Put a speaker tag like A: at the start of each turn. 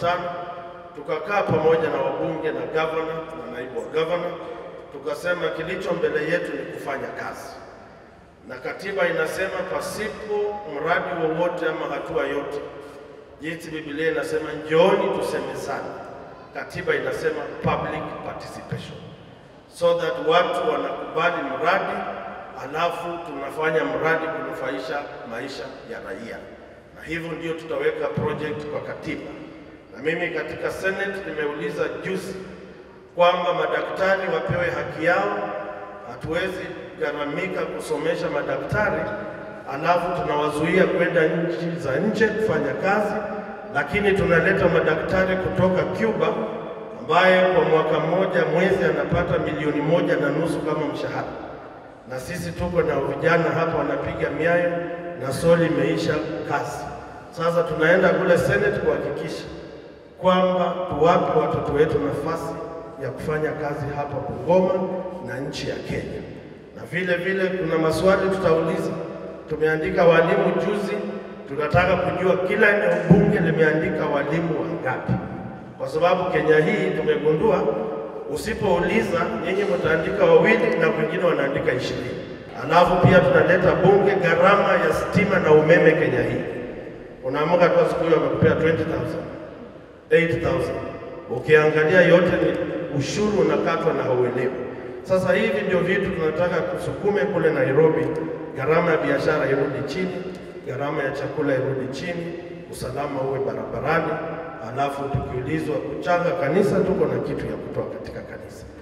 A: tano, tukakaa pamoja na wabunge na gavana na naibu wa gavana, tukasema kilicho mbele yetu ni kufanya kazi, na katiba inasema pasipo mradi wowote ama hatua yote, jinsi Biblia inasema njooni tusemezane. Katiba inasema public participation, so that watu wanakubali mradi alafu tunafanya mradi kunufaisha maisha ya raia, na hivyo ndio tutaweka project kwa katiba. Na mimi katika Senate nimeuliza juzi kwamba madaktari wapewe haki yao. Hatuwezi gharamika kusomesha madaktari alafu tunawazuia kwenda nchi za nje kufanya kazi, lakini tunaleta madaktari kutoka Cuba ambaye kwa mwaka mmoja mwezi anapata milioni moja na nusu kama mshahara na sisi tuko na vijana hapa wanapiga miayo na soli imeisha kazi. Sasa tunaenda kule Senate kuhakikisha kwamba tuwape watoto wetu nafasi ya kufanya kazi hapa Bungoma na nchi ya Kenya. Na vile vile kuna maswali tutauliza. Tumeandika walimu juzi, tunataka kujua kila eneo bunge limeandika walimu wangapi, kwa sababu Kenya hii tumegundua Usipouliza nyinyi mtaandika wawili na wengine wanaandika ishirini. Alafu pia tunaleta bunge gharama ya stima na umeme Kenya hii, unaamka tu siku hiyo wamekupea 20000 8000 ukiangalia yote ni ushuru unakatwa na hauelewi. Sasa hivi ndio vitu tunataka kusukume kule Nairobi, gharama ya biashara irudi chini, gharama ya chakula irudi chini, usalama uwe barabarani alafu tukiulizwa kuchanga kanisa, tuko na kitu ya kutoa katika kanisa.